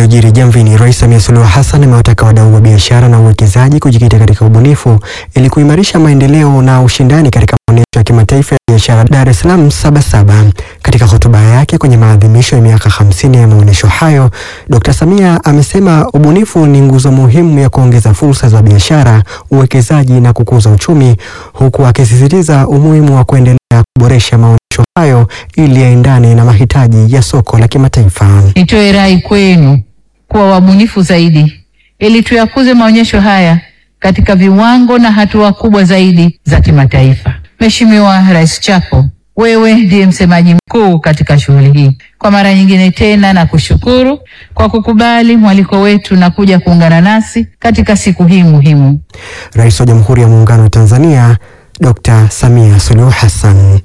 Yaliyojiri Jamvini, Rais Samia Suluhu Hassan amewataka wadau wa biashara na uwekezaji kujikita katika ubunifu ili kuimarisha maendeleo na ushindani katika maonyesho ya kimataifa ya biashara Dar es Salaam Sabasaba. Katika hotuba yake kwenye maadhimisho ya miaka 50 ya maonyesho hayo, Dr. Samia amesema ubunifu ni nguzo muhimu ya kuongeza fursa za biashara, uwekezaji na kukuza uchumi, huku akisisitiza umuhimu wa kuendelea kuboresha maonyesho hayo ili yaendane na mahitaji ya soko la kimataifa. Nitoe rai kwenu kuwa wabunifu zaidi ili tuyakuze maonyesho haya katika viwango na hatua kubwa zaidi za kimataifa. Mheshimiwa Rais Chapo, wewe ndiye msemaji mkuu katika shughuli hii. Kwa mara nyingine tena na kushukuru kwa kukubali mwaliko wetu na kuja kuungana nasi katika siku hii muhimu. Rais wa Jamhuri ya Muungano wa Tanzania Dr. Samia Suluhu Hassan.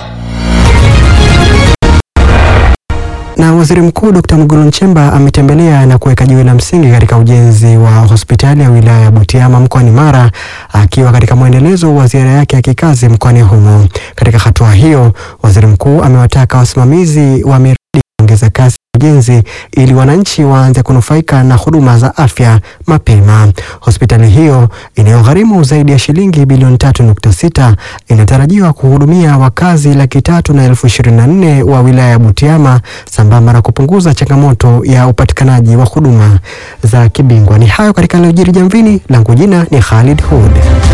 Na Waziri Mkuu Dr. Mwigulu Nchemba ametembelea na kuweka jiwe la msingi katika ujenzi wa hospitali ya wilaya ya Butiama mkoani Mara akiwa katika mwendelezo wa ziara yake ya kikazi mkoani humo. Katika hatua hiyo, Waziri Mkuu amewataka wasimamizi wa miradi kuongeza kasi ujenzi ili wananchi waanze kunufaika na huduma za afya mapema. Hospitali hiyo inayogharimu zaidi ya shilingi bilioni tatu nukta sita inatarajiwa kuhudumia wakazi laki tatu na elfu ishirini na nne wa wilaya ya Butiama sambamba na kupunguza changamoto ya upatikanaji wa huduma za kibingwa. Ni hayo katika Yaliyojiri Jamvini, langu jina ni Khalid Hud.